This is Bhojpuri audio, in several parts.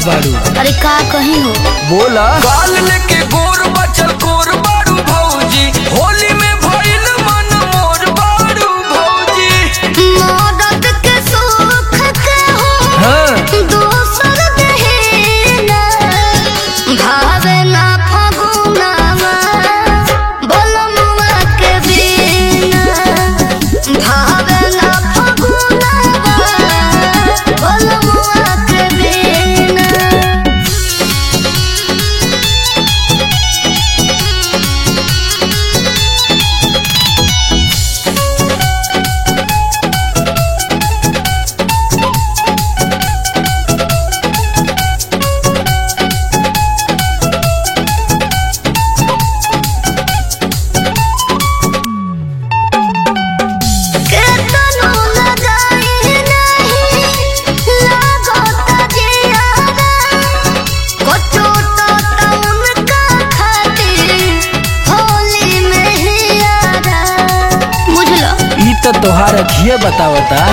बारू अरे का कहीं हो बोला काल लेके गोर बचल कोर बारू भौजी होली में भइल मन मोर बारू भौजी मदद के सुख के हो हाँ दोसर देना भावे ना फगुनावा बोलमुआ के बिना भावे ना फगुनावा बोलमुआ के बिना केतनो लगाई नहीं लागत जियारा कचो तो तउन का खातिर होली में ही आरा बुझलो ई तो तोहार अखिए बतावता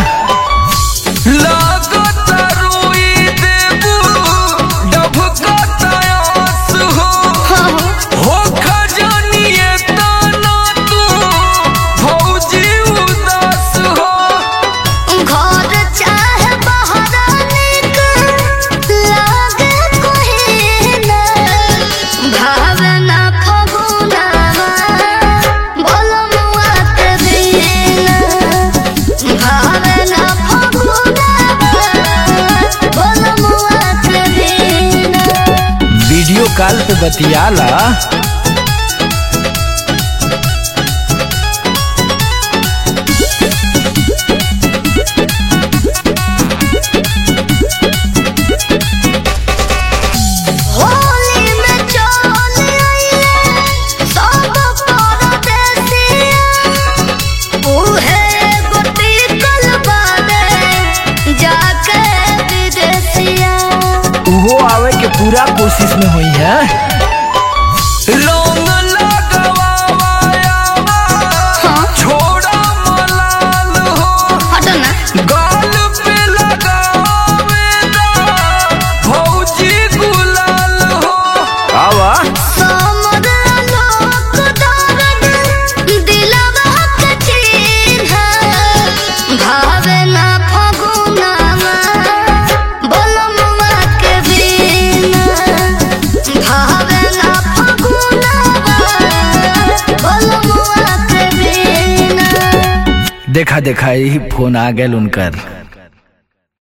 लागत रोई देबू डभकत आस हो हो खजानिए ताना तू भौजी उदास हो घर चाहे बाहर निक लागे कोई ना भावना फगुनावा बोलमुआ के बिना भावना फगुनावा बोलमुआ के बिना वीडियो कॉल पे बतियाला होली में चल आइले सब परदेसिया उहे गोटी कलबाने जाके विदेसिया उहो आवे के पूरा कोशिश में हुई है लौंग लगवावा छोड़ा मलाल हो हटो ना गाल पे लगावेला भौजी गुलाल हो आवा समर लोक दर्द दिलवा के चिन्ह भावना फगुनावा बोलमुआ के बिना भावना फगुनावा बोलमुआ के बिना देखा देखा यही फोन आ गए उनकर